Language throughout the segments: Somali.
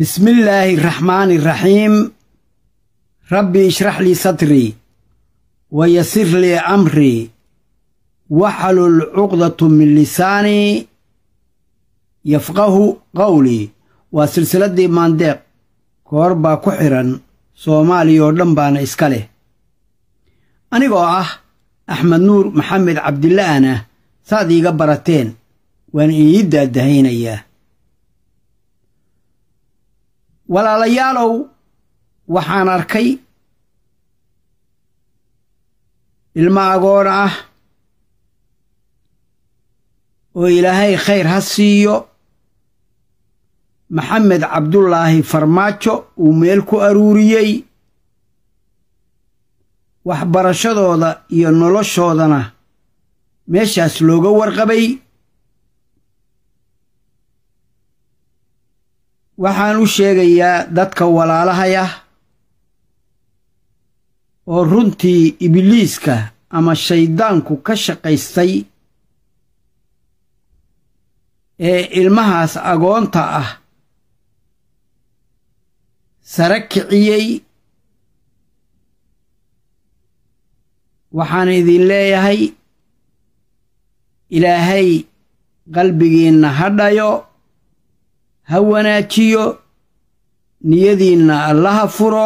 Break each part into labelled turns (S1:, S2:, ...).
S1: بسم الله الرحمن الرحيم ربي اشرح لي صدري ويسر لي أمري واحلل عقدة من لساني يفقه قولي وسلسلة مانديق كوربا كحرا soomaaliya oo dhan baana iska leh anigoo ah axmed nuur maxamed cabdila'ana saad iiga barateen waan ii daadahaynayaa walaalayaalow waxaan arkay ilmo agoon ah oo ilaahay khayr ha siiyo maxamed cabdulaahi farmaajo uu meel ku aruuriyey waxbarashadooda iyo noloshoodana meeshaas looga warqabay waxaan u sheegayaa dadka walaalahaya oo runtii ibliiska ama shayddaanku ka shaqaystay ee ilmahaas agoonta ah sare kiciyey waxaan idin leeyahay ilaahay qalbigiinna ha dhayo ha wanaajiyo niyadiinna allaha furo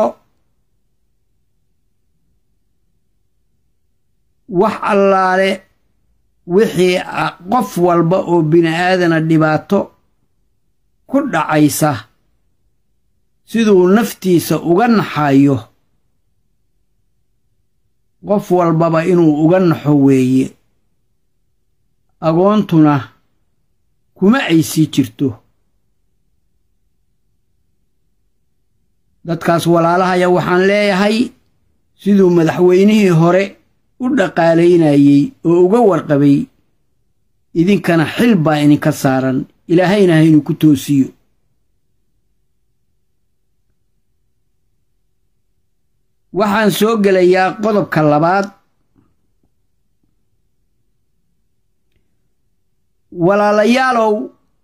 S1: wax allaale wixii qof walba oo bini'aadana dhibaato ku dhacaysa siduu naftiisa uga naxayo qof walbaba inuu uga naxo weeye agoontuna kuma ay sii jirto dadkaas walaalahaya waxaan leeyahay siduu madaxweynihii hore u dhaqaalaynayey oo uga warqabay idinkana xil baa idinka saaran ilaahayna haynu ku toosiyo waxaan soo gelayaa qodobka labaad walaalayaalow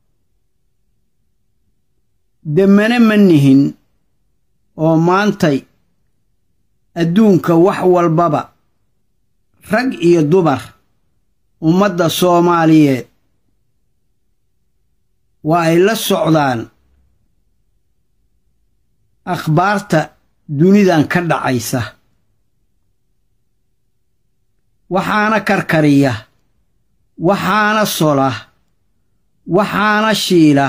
S1: demmane ma nihin oo maantay adduunka wax walbaba rag iyo dumar ummadda soomaaliyeed waa ay la socdaan akhbaarta dunidan ka dhacaysa waxaana karkariya waxaana sola waxaana shiila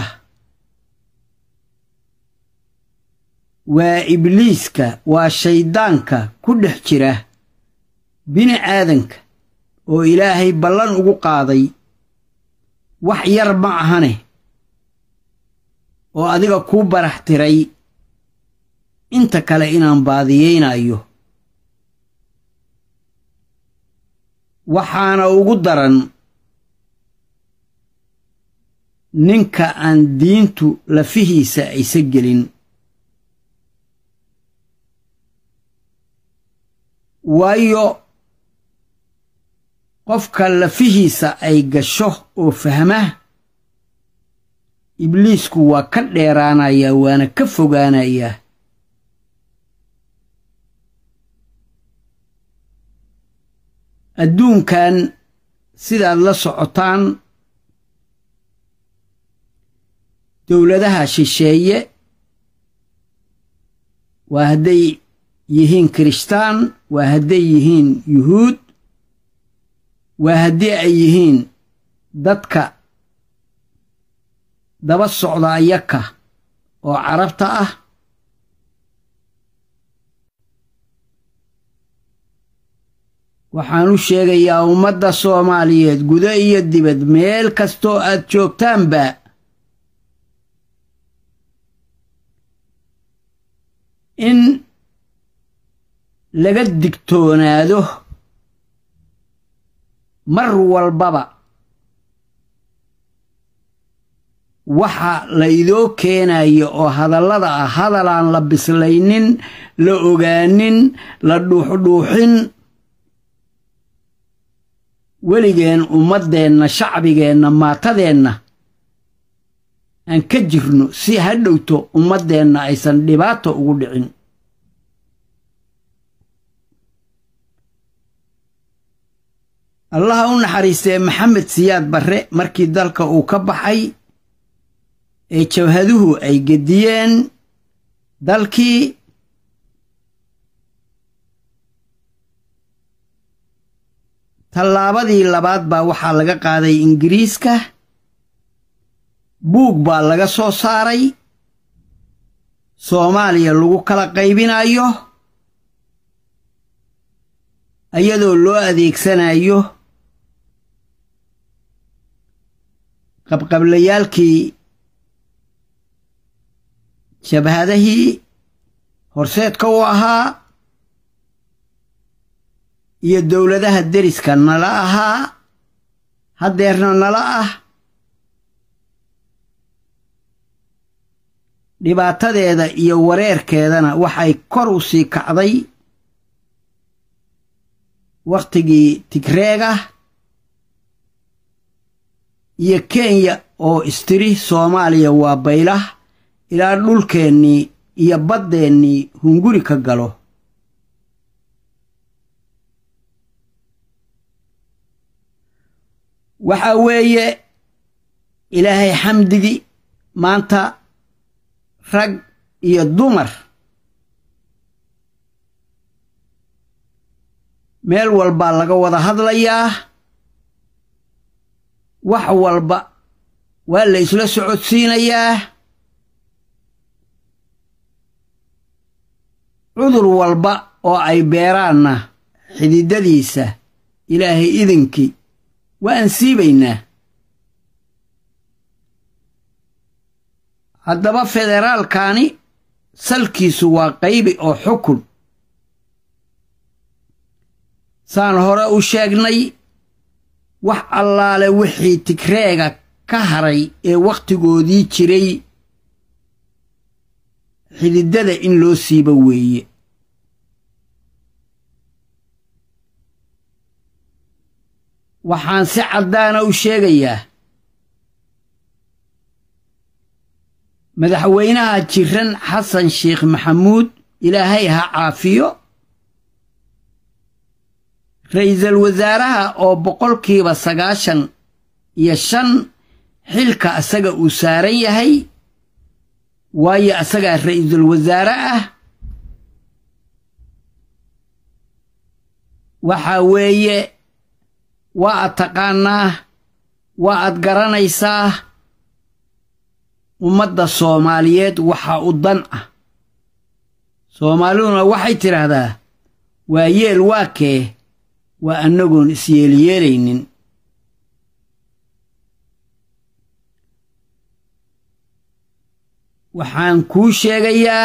S1: waa ibliiska waa shayddaanka ku dhex jira bini aadanka oo ilaahay ballan ugu qaaday wax yar ma ahane oo adiga kuu barax tiray inta kale inaan baadiyeynayo waxaana ugu daran ninka aan diintu lafihiisa aysa gelin waayo qofka lafihiisa ay gasho oo fahma ibliisku waa ka dheeraanayaa waana ka fogaanayaa adduunkan sidaad la socotaan dowladaha shisheeye waa hadday yihiin kirishtaan waa hadday yihiin yuhuud waa haddii ay yihiin dadka daba socda ayaka oo carabta ah waxaan u sheegayaa ummadda soomaaliyeed gudo iyo dibad meel kastoo aad joogtaanba in laga digtoonaado mar walbaba waxa la idoo keenayo oo hadallada ah hadalaan la bislaynin la ogaanin la dhuuxdhuuxin weligeen ummaddeenna shacbigeenna maatadeenna aan ka jirno si ha dhowto ummaddeenna aysan dhibaato ugu dhicin allaha u naxariistee maxamed siyaad barre markii dalka uu ka baxay ee jabhaduhu ay gediyeen dalkii tallaabadii labaad baa waxaa laga qaaday ingiriiska buug baa laga soo saaray soomaaliya lagu kala qaybinayo iyadoo loo adeegsanayo qabqablayaalkii jabhadahii horseedka u ahaa iyo dowladaha deriska nala ahaa haddeerna nala ah dhibaatadeeda iyo wareerkeedana waxay kor u sii kacday wakhtigii tigreega iyo kenya oo istiri soomaaliya waa baylah ilaa dhulkeennii iyo baddeennii hunguri ka galo waxa weeye ilaahay xamdigi maanta rag iyo dumar meel walbaa laga wada hadlayaa wax walba waa la isla socodsiinayaa cudur walba oo ay beeraanna xididadiisa ilaahay idinkii waa aan siibaynaa haddaba federaalkani salkiisu waa qaybi oo xukun saan hore u sheegnay wax allaale wixii tigreega ka haray ee wakhtigoodii jiray xididada in loo siibo weeye waxaan si caddaana u sheegayaa madaxweynaha jiran xasan sheekh maxamuud ilaahay ha caafiyo ra'iisul wasaaraha oo boqolkiiba sagaashan iyo shan xilka asaga uu saaran yahay waayo asagaa ra'iisul wasaare ah waxaa weeye waa ad taqaanaa waa ad garanaysaa ummadda soomaaliyeed waxaa u dan ah soomaaliduna waxay tidhaahdaa waa yeel waa kee waa annagoon isyeelyeelaynin waxaan kuu sheegayaa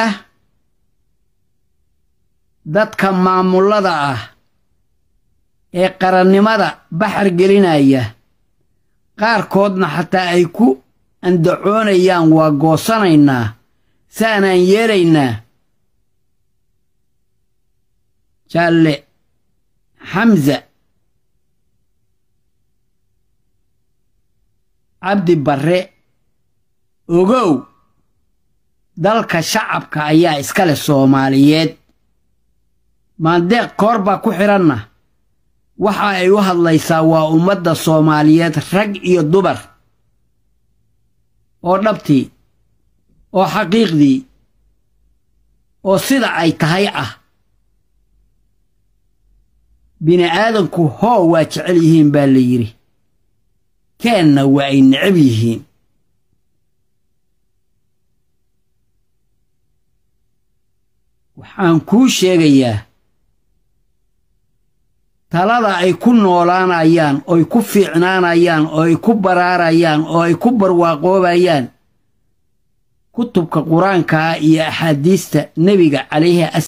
S1: dadka maamullada ah ee qarannimada baxar gelinaya qaarkoodna xataa ay ku andacoonayaan waa goosanaynaa saanaan yeelaynaa jaalle xamza cabdi barre ogow dalka shacabka ayaa iska leh soomaaliyeed maandeeq koor baa ku xidhanna waxa ay u hadlaysaa waa ummadda soomaaliyeed rag iyo dumar oo dhabtii oo xaqiiqdii oo sida ay tahay ah bini'aadanku hoo waa jecel yihiin baa la yidhi keenna waa ay necab yihiin waxaan kuu sheegayaa talada ay ku noolaanayaan ooy ku fiicnaanayaan oo ay ku baraarayaan oo ay ku barwaaqoobayaan kutubka qur-aankaa iyo axaadiista nebiga calayhi